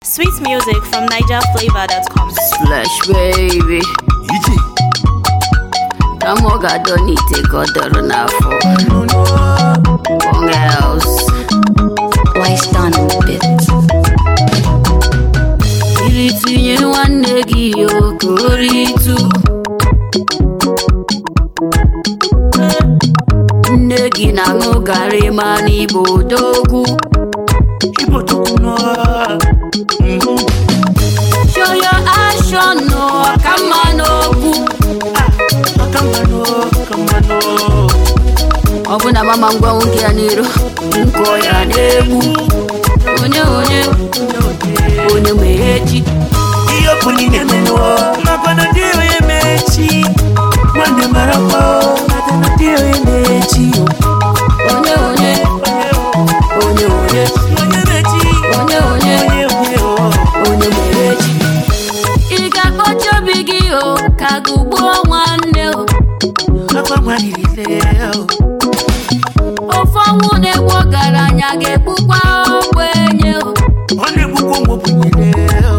Sweet music from NigerFlavor.com. Slash baby Iji. ka mụ ga-adọ n'ite ka ọ dọrọ n'afọ Bong else Wise done bit Iri tinye nwanne gị okoritu Nne gị na-aṅụ garị ma n'Igbo dogwu Igbo chukwu nọ. Mhm. Show your action no ka mma n'okwu Aka mmanụ, aka mmanụ. ọ bụ na mama ngwa nwoke ya n'iro nkọ ya na-egbu onye onye onye meghechi Ihe ọkụ niile menụ. Makwana dị onye mechi. Nwanne mara kwa. Makwana dị onye mechi. onye onye onye onye Onye mechi. onye onye Onye onye o. onye meghechi ị ga-akpọchi obi gị o ka gụgbuo nwanne o Akwa nwanile o. ofe ọnwụ na-egbu ọgaranya ga-egbukwa ogbenye o Ọ na-egbukwa ụmụ ogbenye o.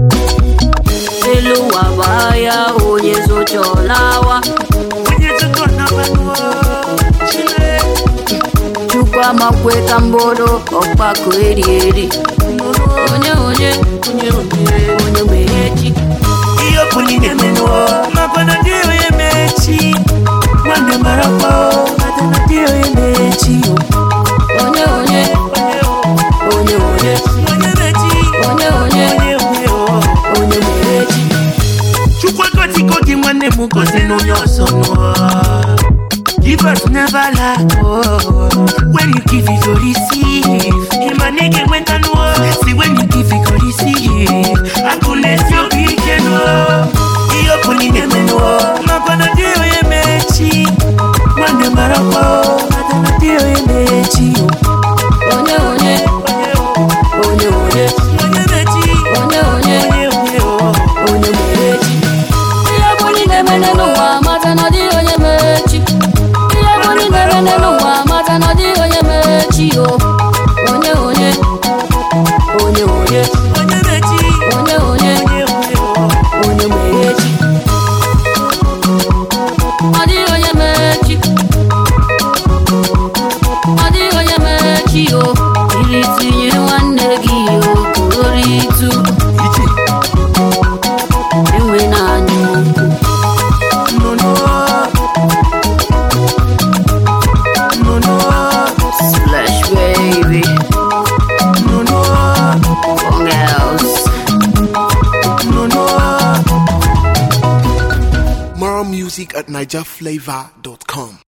elu ụwa baa ya onye zochọlawa Onye tụtụ na mmanụ o. Chile. chukwu amakwe ka mbodo ọkpakọ eri eri onye onye Onye onye. onye meghechi ihe ọkụ niile menụ makwana dị onye mechi nwanne mara kwa makwana dị onye mechi onye onye onye onye onye mechi onye onye onye onye onye meghechi chukwu gọzigo gị nwanne m gozi n'onye ọzọ nụọ Give us never lack oh. When you give you go receive Ịma na ị ga-enweta nụọ Si when you give you go receive Akụ na-esi obi ike nụọ Ihe ọkụ niile menụọ Makwana dị onye mechi Nwanne mara kwa Makwana dị onye mechi onye onye onye onye Onye mechi onye onye Onye onye oh. onye meghechi ihe bụ niile mene n'ụwa mata na ọ dịghị onye mechi ihe bụ niile mene n'ụwa mata na ọ dịghị onye mechi o onye onye onye onye Onye mechi onye onye Onye onye oh. onye meghechi ọ dịghị onye mechi ọ dịghị onye mechi o iri tinye nwanne gị okoritu Ije enwe naanị okwu No, no. No, no. slash baby No, no. Bong else No, no. More music at NigerFlavor.com.